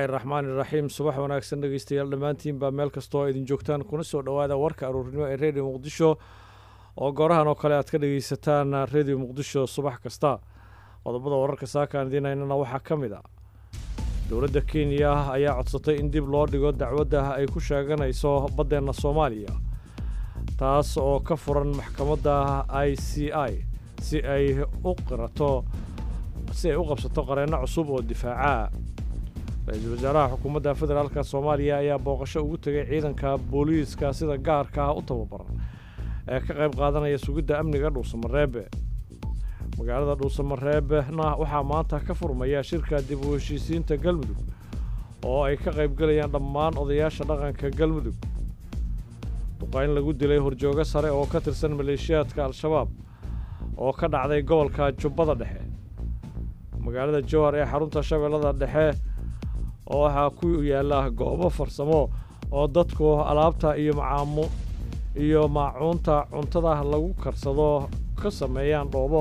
raxmaani raxiim subax wanaagsan dhegeystayaal dhammaantiin baa meel kastoo idin joogtaan kuna soo dhowaada warka aruurnimo ee redio muqdisho oo goorahan oo kale aad ka dhegeysataan redio muqdisho subax kasta qodobada wararka saakaan idiinaynana waxaa ka mid a dowladda kenya ayaa codsatay in dib loo dhigo dacwadda ay ku sheeganayso baddeenna soomaaliya taas oo ka furan maxkamadda i c i si ay u qirato si ay u qabsato qareenno cusub oo difaaca ra-iisul wasaaraha xukuumadda federaalka soomaaliya ayaa booqasho ugu tegay ciidanka booliiska sida gaarka ah u tababaran ee ka qayb qaadanaya sugidda amniga dhuusamareebe magaalada dhuusamareebena waxaa maanta ka furmaya shirka dib u heshiisiinta galmudug oo ay ka qaybgelayaan dhammaan odayaasha dhaqanka galmudug duqayn lagu dilay horjoogo sare oo ka tirsan maleeshiyaadka al-shabaab oo ka dhacday gobolka jubbada dhexe magaalada jowhar ee xarunta shabeellada dhexe oo waxaa ku yaalla goobo farsamo oo dadku alaabta iyo macaamu iyo maacuunta cuntada lagu karsado ka sameeyaan dhoobo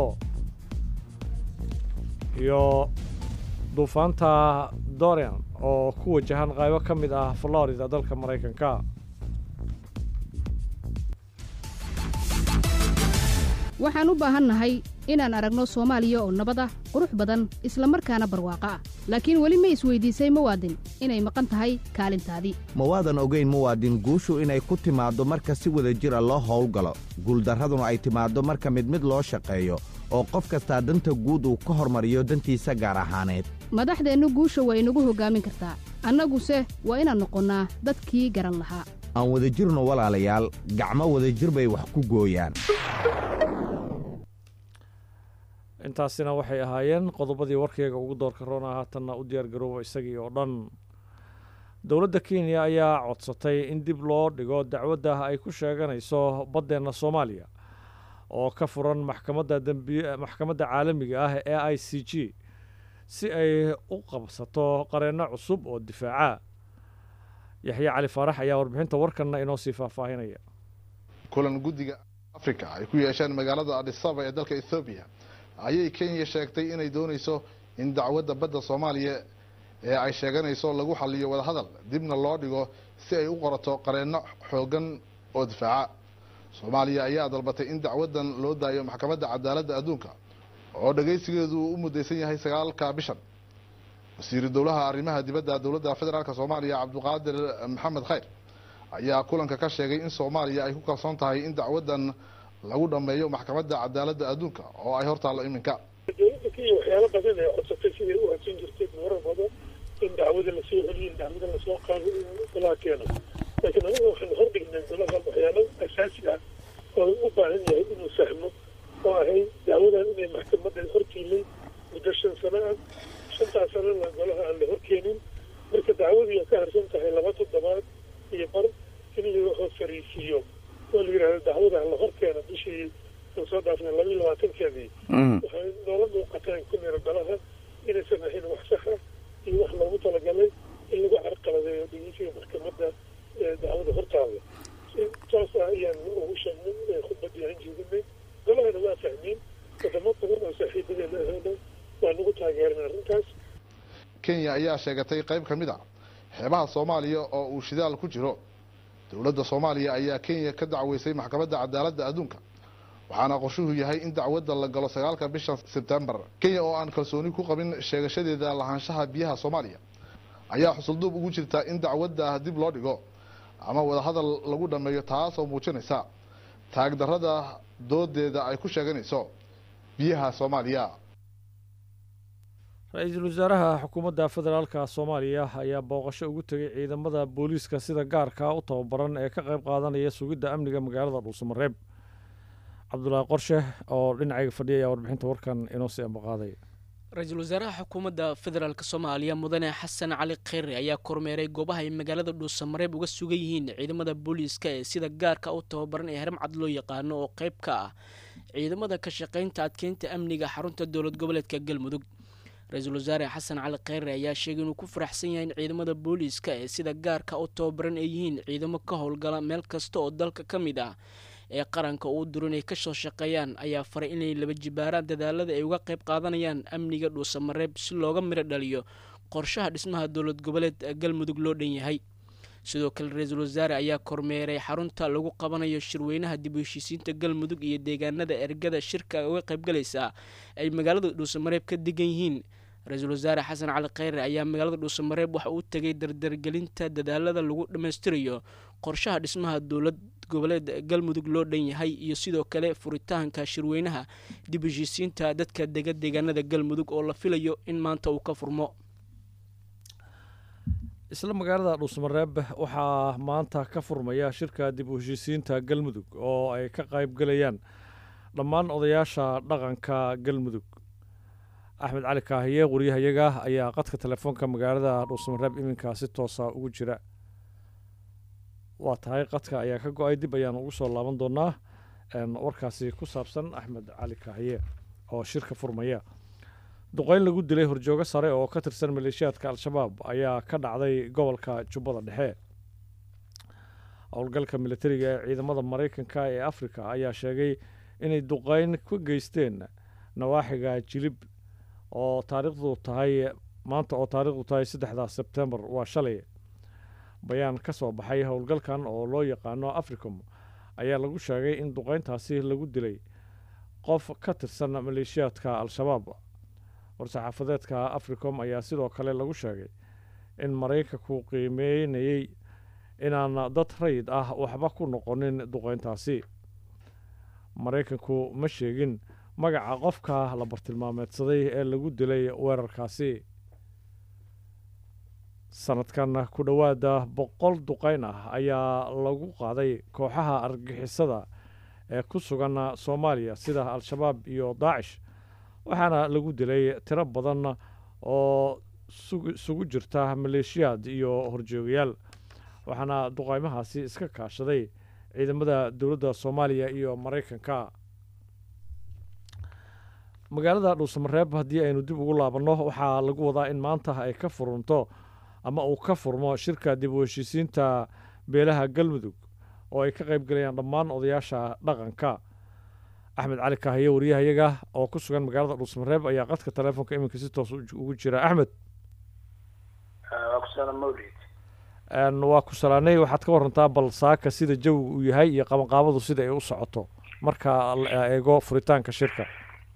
iyo duufaanta dorian oo ku wajahan qaybo ka mid ah florida dalka maraykanka waxaan u baahannahay inaan aragno soomaaliya oo nabad ah qurux badan isla markaana barwaaqo ah laakiin weli ma isweydiisay muwaadin inay maqan tahay kaalintaadii mawaadan ogayn muwaadin guushu inay ku timaaddo marka si wada jira loo howlgalo guuldarraduna ay timaaddo marka mid mid loo shaqeeyo oo qof kastaa danta guud uu ka hormariyo dantiisa gaar ahaaneed madaxdeennu guusha waa inagu hoggaamin kartaa annaguse waa inaan noqonnaa dadkii garan lahaa aan wadajirno walaalayaal gacmo wadajir bay wax ku gooyaan intaasina waxay ahaayeen qodobadii warkeyga ugu doorka roona haatanna u diyaar garooba isagii oo dhan dowladda kenya ayaa codsatay in dib loo dhigo dacwadda ay ku sheeganayso baddeenna soomaaliya oo ka furan maxkamadda dembi maxkamadda caalamiga ah ee i c g si ay u qabsato qareenno cusub oo difaaca yaxye cali faarax ayaa warbixinta warkanna inoo sii faahfaahinaya kulan guddiga afrika ay ku yeesheen magaalada adisaba ee dalka ethoobiya ayay kenya sheegtay inay doonayso in dacwadda badda soomaaliya ee ay sheeganayso lagu xaliyo wadahadal dibna loo dhigo si ay u qorato qareenno xoogan oo difaaca soomaaliya ayaa dalbatay in dacwaddan loo daayo maxkamadda cadaaladda adduunka oo dhagaysigeedu uu u mudaysan yahay sagaalka bishan wasiiru dowlaha arrimaha dibadda dowladda federaalk soomaaliya cabdiqaadir maxamed khayr ayaa kulanka ka sheegay in soomaaliya ay ku kalsoon tahay in dacwaddan lagu dhameeyo maxkamadda cadaaladda adduunka oo ay hortaallo iminka dowladda kenya waxyaalo badan ee codsatay siday u hadsan jirtay marar badan in dacwada lasoo celiyo in dacwada lasoo qaado golaha keeno laakiin anaga waxaanu hordhignay golaha waxyaalo asaasi ah oo u baahan yahay inuu fahmo oo ahay dacwadan inay maxkamadda hortiilay muddo shan sano ah shantaas sanona golaha aan la horkeenin marka dacwadii ay ka harsan tahay laba toddobaad iyo bar in la fariisiiyo oo la yidhahdo dacwada la horkeena bishii aan soo dhaafnay laba iyo labaatankeedii waxay noola muuqataan ku mira golaha inaysan ahayn wax saxa iyo wax loogu talagalay in lagu carqaladeeyo dhegeysiga maxkamadda dacwada hortaada saas ah ayaan ugu sheegnay khudbadii aan jeedinay golahana waa fahmeen wadamo badan oo saaxiibadeena ahayna waa nagu taageeran arrintaas kenya ayaa sheegatay qayb ka mid a xeebaha soomaaliya oo uu shidaal ku jiro dowladda soomaaliya ayaa kenya ka dacweysay maxkamadda cadaaladda adduunka waxaana qorshuhu yahay in dacwadda la galo sagaalka bisha sebtembar kenya oo aan kalsooni ku qabin sheegashadeeda lahaanshaha biyaha soomaaliya ayaa xusulduub ugu jirta in dacwadda dib loo dhigo ama wadahadal lagu dhameeyo taasoo muujinaysa taagdarrada doodeeda ay ku sheeganayso biyaha soomaaliya ra-iisul wasaaraha xukuumadda federaalka soomaaliya ayaa booqasho ugu tegay ciidamada booliiska sida gaarka u tababaran ee ka qayb qaadanaya sugidda amniga magaalada dhuusamareeb cabdulaahi qorshe oo dhinacayga fadhiya ayaa warbixinta warkan inoo sii ambaqaaday ra-iisul wasaaraha xukuumadda federaalk soomaaliya mudane xasan cali kheyre ayaa kormeeray goobaha ay magaalada dhuusamareeb uga sugan yihiin ciidamada booliiska ee sida gaarka u tababaran ee haramcad loo yaqaano oo qayb ka ah ciidamada ka shaqaynta adkeynta amniga xarunta dowlad goboleedka galmudug ra-iisul wasaare xasan cali kheyre ayaa sheegay inuu ku faraxsan yahay in ciidamada booliiska ee sida gaarka u tababaran ay yihiin ciidamo ka howlgala meel kasta oo dalka ka mid ah ee qaranka uu duro inay kasoo shaqeeyaan ayaa faray inay laba jibaaraan dadaalada ay uga qayb qaadanayaan amniga dhuusamareeb si looga midho dhaliyo qorshaha dhismaha dowlad goboleed galmudug loo dhan yahay sidoo kale ra-iisul wasaare ayaa kormeeray xarunta lagu qabanayo shirweynaha dib u heshiisiinta galmudug iyo deegaanada ergada shirka uga qaybgalaysa ay magaalada dhuusamareeb ka degan yihiin ra-iisul wasaare xasan cali kheyre ayaa magaalada dhuusamareeb waxa uu tegay dardargelinta dadaalada lagu dhammaystirayo qorshaha dhismaha dowlad goboleed galmudug loo dhan yahay iyo sidoo kale furitaanka shirweynaha dib u heshiisiinta dadka dega deegaanada galmudug oo la filayo in maanta uu ka furmo isla magaalada dhuusamareeb waxaa maanta ka furmaya shirka dib u heshiisiinta galmudug oo ay ka qayb galayaan dhammaan odayaasha dhaqanka galmudug axmed cali kaahiye waryahayaga ayaa qadka telefoonka magaalada dhuusamareeb iminkaa si toosa ugu jira waa tahay qadka ayaa ka go-ay dib ayaan ugu soo laaban doonaa warkaasi ku saabsan axmed cali kaahiye oo shirka furmaya duqeyn lagu dilay horjoogo sare oo ka tirsan maleeshiyaadka al-shabaab ayaa ka dhacday gobolka jubbada dhexe howlgalka militariga ee ciidamada maraykanka ee afrika ayaa sheegay inay duqeyn ku geysteen nawaaxiga jilib oo taariikhdu tahay maanta oo taariikhdu tahay saddexda sebtembar waa shalay bayaan ka soo baxay howlgalkan oo loo yaqaano africom ayaa lagu sheegay in duqeyntaasi lagu dilay qof ka tirsan maleeshiyaadka al-shabaab war-saxaafadeedka africom ayaa sidoo kale lagu sheegay in maraykanku qiimeynayey inaan dad rayid ah waxba ku noqonin duqeyntaasi maraykanku ma sheegin magaca qofka la bartilmaameedsaday ee lagu dilay weerarkaasi sanadkan ku dhowaada boqol duqeyn ah ayaa lagu qaaday kooxaha argixisada ee ku sugan soomaaliya sida al-shabaab iyo daacish waxaana lagu dilay tiro badan oo isugu jirta maleeshiyaad iyo horjoogayaal waxaana duqeymahaasi iska kaashaday ciidamada dowladda soomaaliya iyo maraykanka magaalada dhuusamareeb haddii aynu dib ugu laabanno waxaa lagu wadaa in maanta ay ka furunto ama uu ka furmo shirka dib u heshiisiinta beelaha galmudug oo ay ka qayb galayaan dhammaan odayaasha dhaqanka axmed cali kaahiye wariyahayaga oo ku sugan magaalada dhuusamareeb ayaa qadka teleefonka iminka si toos ugu jira axmed waa ku salaanay waxaad ka warantaa bal saaka sida jawiga uu yahay iyo qabanqaabadu sida ay u socoto marka la eego furitaanka shirka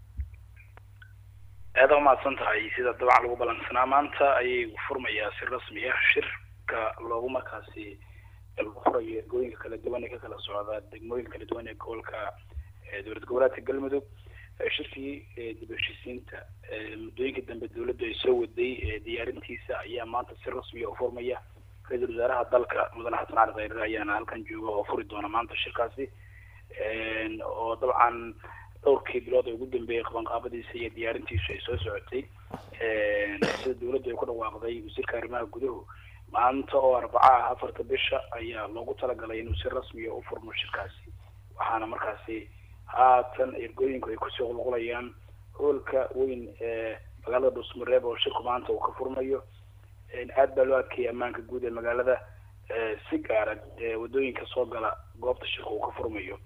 aada umahadsan tahay sida dabcan lagu balansanaa maanta ayay furmayaa si rasmi ah shirka loogu markaasi lagu furayo ergooyinka kala duwan ee ka kala socda degmooyin kala duwan ee gobolka dowlad goboleedka galmudug shirkii dib heshiisiinta muddooyinka dambe dowladdu ay soo waday diyaarintiisa ayaa maanta si rasmiya u furmaya ra-iisul wasaaraha dalka mudane xasan cali khayre ayaana halkan jooga oo furi doona maanta shirkaasi oo dabcan dhowrkii bilood ee ugu dambeeyay qabanqaabadiisa iyo diyaarintiisu ay soo socotay sida dowladdu ay ku dhawaaqday wasiirka arrimaha guduhu maanta oo arbaca ah afarta bisha ayaa loogu talagalay inuu si rasmiya u furmo shirkaasi waxaana markaasi haatan ergooyinku ay kusoo qulqulayaan hoolka weyn ee magaalada dhuusmareeb oo shirku maanta uu ka furmayo aad baa loo adkeeyay ammaanka guud ee magaalada si gaara wadooyinka soo gala goobta shirka uu ka furmayo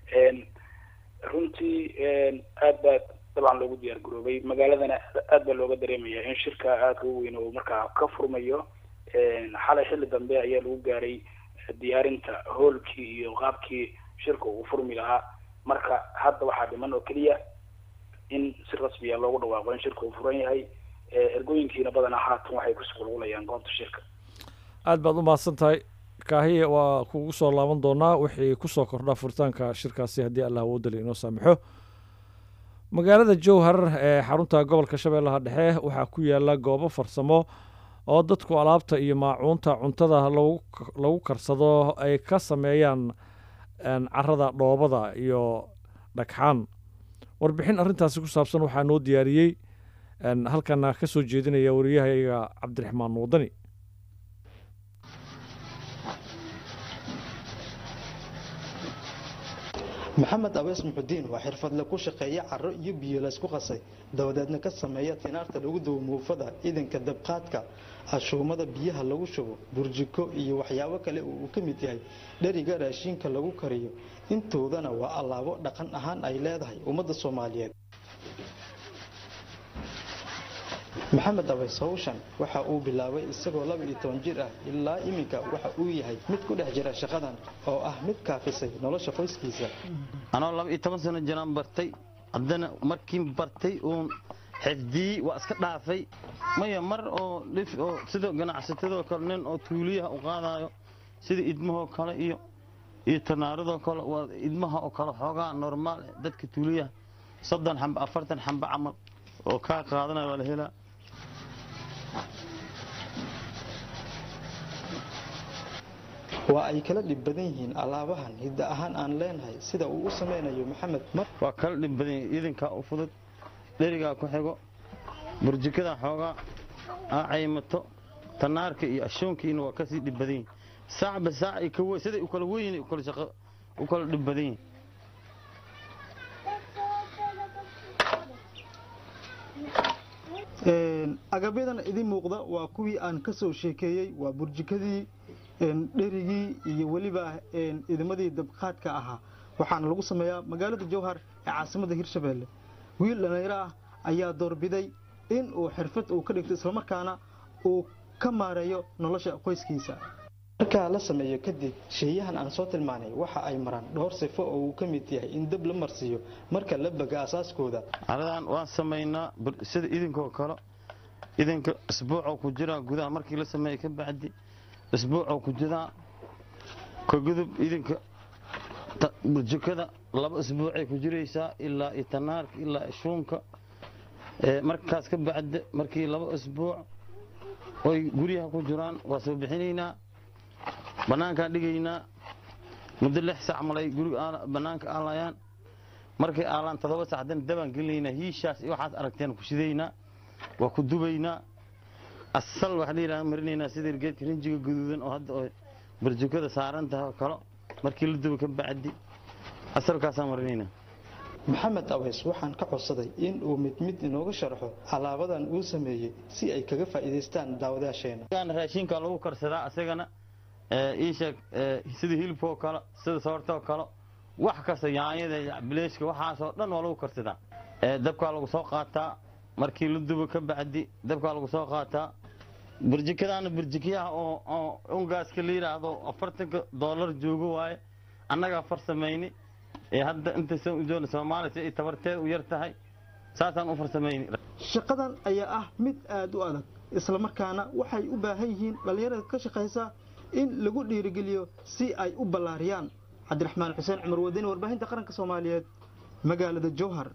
runtii aad baa dabcan loogu diyaar garoobay magaaladana aad baa looga dareemaya in shirka aadka u weyn uu markaa ka furmayo xalay xilli dambe ayaa lagu gaaray diyaarinta hoolkii iyo qaabkii shirka uu furmi lahaa marka hadda waxaa dhiman oo keliya in si rasmiya loogu dhawaaqo in shirka uu furan yahay ergooyinkiina badanaa haatan waxay kusoo qulqulayaan goobta shirka aad baad u mahadsan tahay kaahiye waa kugu soo laaban doonaa wixii kusoo kordhaa furitaanka shirkaasi haddii allah awoodali inoo saamaxo magaalada jowhar ee xarunta gobolka shabeellaha dhexe waxaa ku yaala goobo farsamo oo dadku alaabta iyo maacuunta cuntada lagu karsado ay ka sameeyaan carada dhoobada iyo dhagxaan warbixin arrintaasi ku saabsan waxaa noo diyaariyey halkana ka soo jeedinaya wariyahayga cabdiraxmaan wadani maxamed abees muxudiin waa xirfadle ku shaqeeya caro iyo biyo laysku qasay dabadeedna ka sameeya tinaarta lagu duwo muufada idanka dabqaadka ashuumada biyaha lagu shubo burjiko iyo waxyaabo kale oo uu ka mid yahay dheriga raashiinka lagu kariyo intoodana waa allaabo dhaqan ahaan ay leedahay ummadda soomaaliyeed maxamed abeys howshan waxa uu bilaabay isagoo laba iyo toban jir ah ilaa iminka waxa uu yahay mid ku dhex jira shaqadan oo ah mid kaafisay nolosha qoyskiisa anoo laba iyo toban sano jiraan bartay haddana markii bartay uun xifdiyey waa iska dhaafay maya mar oo dhif oo sida ganacsatadoo kale nin oo tuuliyaha u qaadayo sida idmahoo kale iyo iyo tanaaradoo kale waa idmaha oo kale xoogaa normaal eh, dadka tuuliyaha soddon xamba afartan xamba camal oo kaa qaadanaya waa la helaa waa ay kala dhib badan yihiin alaabahan hidda ahaan aan leenahay sida uu u samaynayo maxamed mar waa kala dhib badan yahay idinkaa u fudud dherigaa ku xigo burjikada xoogaa aa caymato tanaarka iyo ashoonkiina waa kasii dhib badan yihin saacba saac ay ka we- siday u kala weyn u kala shaqo u kala dhib badan yihin agabyadan idin muuqda waa kuwii aan ka soo sheekeeyey waa burjikadii dherigii iyo weliba idimadii dabqaadka ahaa waxaana lagu sameeyaa magaalada jowhar ee caasimada hirshabeelle wiil dhallinyaro ah ayaa doorbiday in uu xirfad uu ka dhigto islamarkaana uu ka maareeyo nolosha qoyskiisa markaa la sameeyo kadib sheeyahan aan soo tilmaanay waxa ay maraan dhowr sifo oo uu ka mid yahay in dab la marsiiyo marka la baga asaaskooda caradan waan samaynaa bur- sida idinkoo kale idinka isbuucoo ku jiraa gudaha markii la sameeya ka bacdi isbuucoo ku jiraa ka gudub idinka ta- burjukada laba isbuucay ku jiraysaa ilaa iyo tanaarka ilaa iyo shuunka Ee, markaas ka bacdi markii laba isbuuc oy guryaha ku jiraan waa soo bixinaynaa bannaankaan dhigaynaa muddo lix sac malay guriga aala- bannaanka aalayaan markay aalaan toddoba sac haddana dabaan gelinaynaa hiishaas iyo waxaad aragteen ku shidaynaa waa ku dubaynaa asal waxaa la yidhahda marinaynaa sida geedka rinjiga guduudan oo hadda oo barjukada saaran tahay oo kale markii la duba ka bacdi asalkaasaan marinaynaa maxamed aweys waxaan ka codsaday in uu mid mid inooga sharxo alaabadan uu sameeyey si ay kaga faa'iidaystaan daawadaasheena Kan raashinka lagu karsadaa asagana ee, ii sheeg ee, sida hilibkoo kale sida soortoo kale wax kasta yaanyada iyo bileeshka waxaasoo dhan waa lagu karsadaa Ee, dabkaa lagu soo qaataa markii la dubo ka bacdi dabkaa lagu soo qaataa burjikadaana burjikiyaha oo oo ungaaska la yidhaahdo afartanka doolar joogo waaye annagaa farsamayni ee hadda intaysan u joogna soomaaliya si ay tabarteed u yar tahay saasaan u farsamayni shaqadan ayaa ah mid aad u adag islamarkaana waxay u baahan yihiin dhallinyarada ka shaqaysa in lagu dhiirigeliyo si ay u ballaariyaan cabdiraxmaan xuseen cumar wadani warbaahinta qaranka soomaaliyeed magaalada jowhar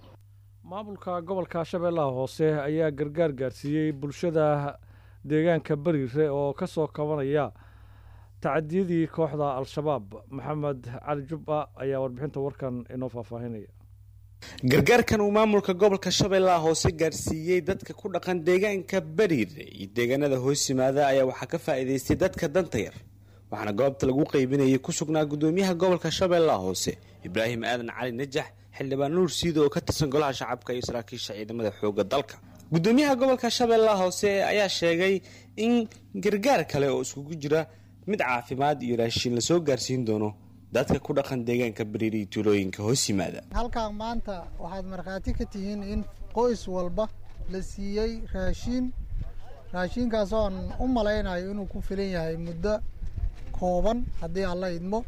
maamulka gobolka shabeellaha hoose ayaa gargaar gaarsiiyey bulshada deegaanka bariire oo ka soo kabanaya tacadiyadii kooxda al-shabaab maxamed cali jubba ayaa warbixinta warkan inoo faahfaahinaya gargaarkan uu maamulka gobolka shabeellaha hoose gaarsiiyey dadka ku dhaqan deegaanka bariire iyo deegaanada hoos yimaada ayaa waxaa ka faa'iidaystay dadka danta yar waxaana goobta lagu qaybinayay ku sugnaa gudoomiyaha gobolka shabeellaha hoose ibraahim aadan cali najax xildhibaan nuur siido oo ka tirsan golaha shacabka iyo saraakiisha ciidamada xooga dalka gudoomiyaha gobolka shabeellaha hoose ayaa sheegay in gargaar kale oo iskugu jira mid caafimaad iyo raashiin lasoo gaarsiin doono dadka ku dhaqan deegaanka bariire iyo tuulooyinka hoos yimaada halkan maanta waxaad markhaati ka tihiin in qoys walba la siiyey raashiin raashiinkaas oon u malaynayo inuu ku filan yahay muddo kooban haddii alla idmo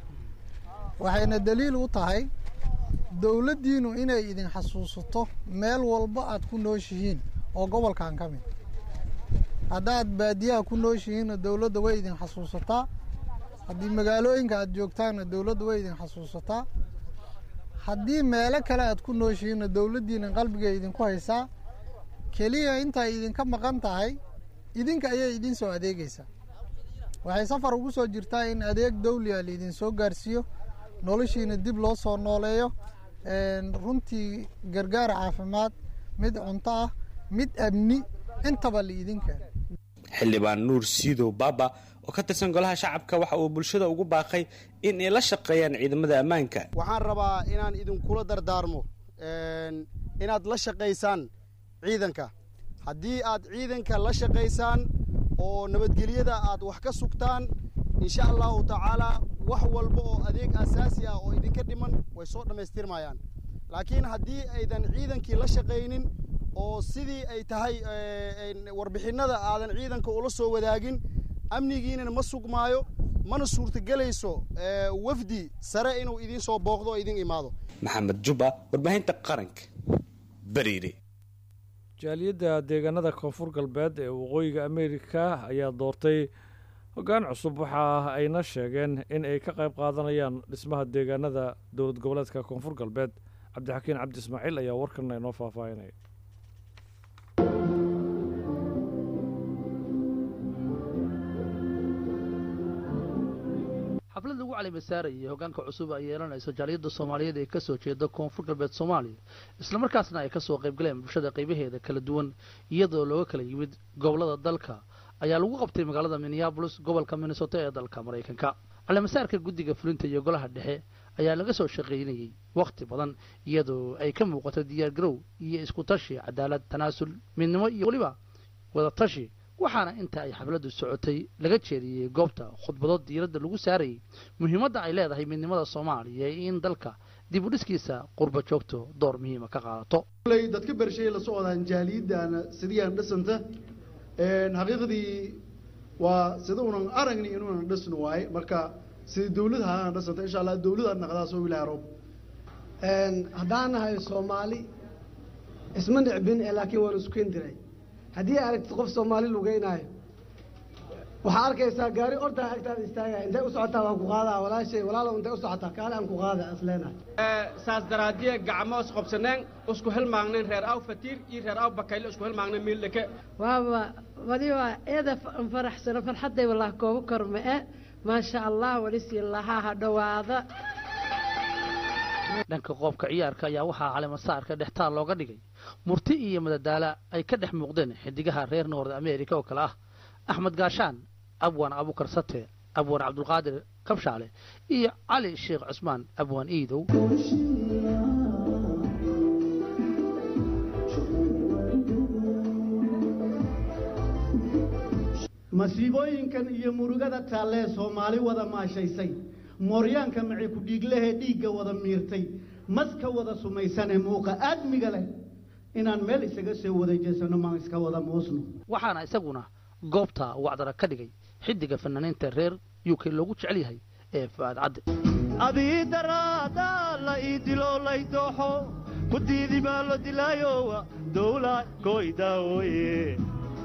waxayna daliil u tahay dowladdiinu inay idin xasuusato meel walba aad ku nooshihiin oo gobolkan ka mid haddaad baadiyaha ku nooshihiinna dowladda way idin xasuusataa haddii magaalooyinka aad joogtaanna dowladda way idin xasuusataa haddii meelo kale aad ku nooshihiinna dowladdiina qalbiga idinku haysaa keliya intay idinka maqan tahay idinka ayay idin soo adeegaysaa waxay safar ugu soo jirtaa in adeeg dawliya laidin soo gaarsiiyo noloshiina dib loo soo nooleeyo runtii gargaar caafimaad mid cunto ah mid amni intaba laidin keeno xildhibaan nuur siidow baaba oo ka tirsan golaha shacabka waxa uu bulshada ugu baaqay in ay la shaqeeyaan ciidamada ammaanka waxaan rabaa inaan idinkula dardaarmo inaad la shaqaysaan ciidanka haddii aad ciidanka la shaqaysaan oo nabadgelyada aad wax ka sugtaan insha allahu tacaalaa wax walba oo adeeg asaasi ah oo idinka dhiman way soo dhammaystirmayaan laakiin haddii aydan ciidankii la shaqaynin oo sidii ay tahay warbixinada aadan ciidanka ula soo wadaagin amnigiinana ma sugmaayo mana suurtagelayso wafdi sare inuu idiin soo booqdo oo idin imaado maxamed jubba warbaahinta qaranka bariire jaaliyadda deegaanada koonfur galbeed ee waqooyiga ameerika ayaa doortay hoggaan cusub waxa ayna sheegeen in ay ka qayb qaadanayaan dhismaha deegaanada dowlad goboleedka koonfur galbeed cabdixakiin cabdi ismaaciil ayaa warkan inoo faahfaahinaya xaflad lagu calimasaarayay hoggaanka cusub ay yeelanayso jaaliyadda soomaaliyeed ee ka soo jeeda koonfur galbeed soomaaliya islamarkaasna ay ka soo qaybgaleen bulshada qaybaheeda kala duwan iyadoo looga kala yimid gobollada dalka ayaa lagu qabtay magaalada minneabolis gobolka minnesota ee dalka maraykanka calimasaarka guddiga fulinta iyo golaha dhexe ayaa laga soo shaqaynayey wakhti badan iyadoo ay ka muuqato diyaargarow iyo isku tashi cadaalad tanaasul midnimo iyo weliba wada tashi waxaana inta ay xafladdu socotay laga jeediyey goobta khudbado diiradda lagu saarayay muhiimadda ay leedahay midnimada soomaaliya in dalka dib u dhiskiisa qurba joogto door muhiima ka qaadato dadka bershay la socdaan jaaliyaddaana sidiyaan dhisanta xaqiiqdii waa sida unan aragni inuunan dhisno waaye marka sida dawlad haaan dhisanta insha allah dawlad aad naqdaas oo ilaahay roob haddaan nahay soomaali isma nicbin ee laakiin waan isku kendiray haddii aragtid qof soomaali lugeynaayo waxaa arkaysaa gaari ordaa agtaada istaagaya intay u socotaa waan ku qaadaa walaashay walaalow intay u socotaa kaale aan ku qaada asleenahay saas daraadiye gacmo isqobsaneen isku hilmaagnayn reer aw fatiir iyo reer aw bakayle isku hilmaagnayn miildhake waaba wadiba eeda faraxsano farxadday wallah koogu korma e maasha allah walisii lahaa ha dhowaada dhanka qoobka ciyaarka ayaa waxaa calimasaarka dhextaal looga dhigay murti iyo madadaala ay ka dhex muuqdeen xidigaha reer noord america oo kale ah axmed gaashaan abwaan abukar sate abwaan cabdulqaadir kabshaale iyo cali sheekh cusmaan abwaan iidow masiibooyinkan iyo murugada taallee soomaali wada maashaysay mooryaanka maci ku dhiiglehee dhiigga wada miirtay maska wada sumaysanee muuqa aadmiga leh inaan meel isaga soo wada jeesano maan iska wada muusno waxaana isaguna goobta wacdara ka dhigay xidiga fanaaniinta reer u k loogu jecel yahay ee fu'aad cadde adii daraada la ii dilo lay dooxo ku diidi baa lo dilaayowa dowla koydaawoye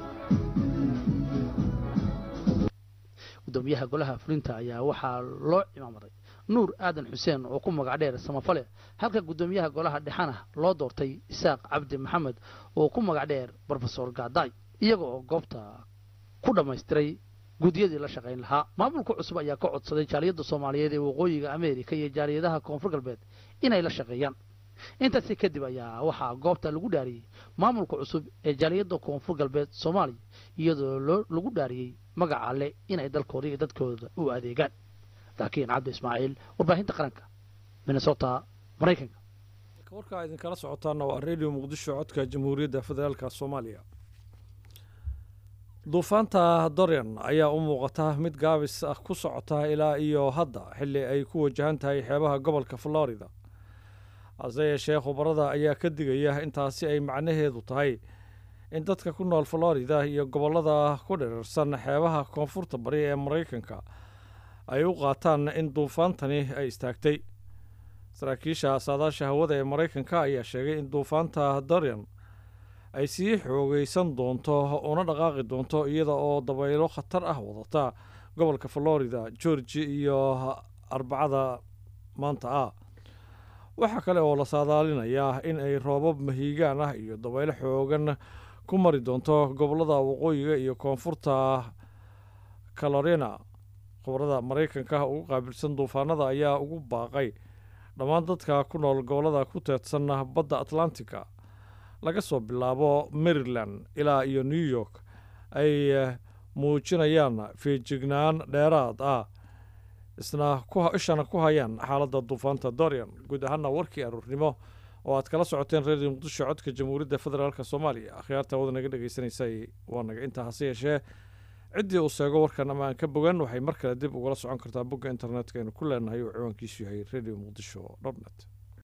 gudoomiyaha golaha fulinta ayaa waxaa loo cimaamaday nuur aadan xuseen oo ku magac dheer samafale halka gudoomiyaha golaha dhexana loo doortay isaaq cabdi maxamed oo ku magac dheer brofesor gaadaay iyaga oo goobta ku dhammaystiray guddiyadii la shaqayn lahaa maamulka cusub ayaa ka codsaday jaaliyadda soomaaliyeed ee waqooyiga ameerika iyo jaaliyadaha koonfur galbeed inay la shaqeeyaan intaasi kadib ayaa waxaa goobta lagu dhaariyey maamulka cusub ee jaaliyadda koonfur galbeed soomaaliya iyadoo lagu dhaariyey magaca alle inay dalkooda iyo dadkooda u adeegaan laakiin cabdi ismaaciil warbaahinta qaranka minnesota maraykanka warkaa idinkala socotaana waa radio muqdisho codka jamhuuriyadda federaalka soomaaliya duufaanta dorian ayaa u muuqata mid gaabis ah ku socota ilaa iyo hadda xilli ay ku wajahan tahay xeebaha gobolka florida hase yeeshee khubarada ayaa ka digaya intaasi ay macnaheedu tahay in dadka ku nool florida iyo gobollada ku dhirarsan xeebaha koonfurta bari ee maraykanka ay u qaataan in duufaantani ay istaagtay saraakiisha saadaasha hawada ee maraykanka ayaa sheegay in duufaanta dorian ay sii xoogeysan doonto una dhaqaaqi doonto iyada oo dabaylo khatar ah wadata gobolka florida georgi iyo arbacada maanta ah waxaa kale oo la saadaalinayaa in ay roobab mahiigaan ah iyo dabaylo xoogan ku mari doonto gobollada waqooyiga iyo koonfurta calorina khubarada maraykanka ugu qaabilsan duufaanada ayaa ugu baaqay dhammaan dadka ku nool gobollada ku teedsan badda atlantica laga soo bilaabo maryland ilaa iyo new york ay muujinayaan feejignaan dheeraad ah isna ishana ku hayaan xaaladda duufaanta dorian guud ahaana warkii aruurnimo oo aad kala socoteen reer muqdisho codka jamhuuriyadda federaalk soomaaliya akhyaarta wada naga dhegaysanaysay waa naga intaa hase yeeshee ciddii uu seego warkan ama aan ka bogan waxay mar kale dib ugala socon kartaa bogga internetka aynu ku leenahay oo ciwaankiisu yahay radio muqdisho dot net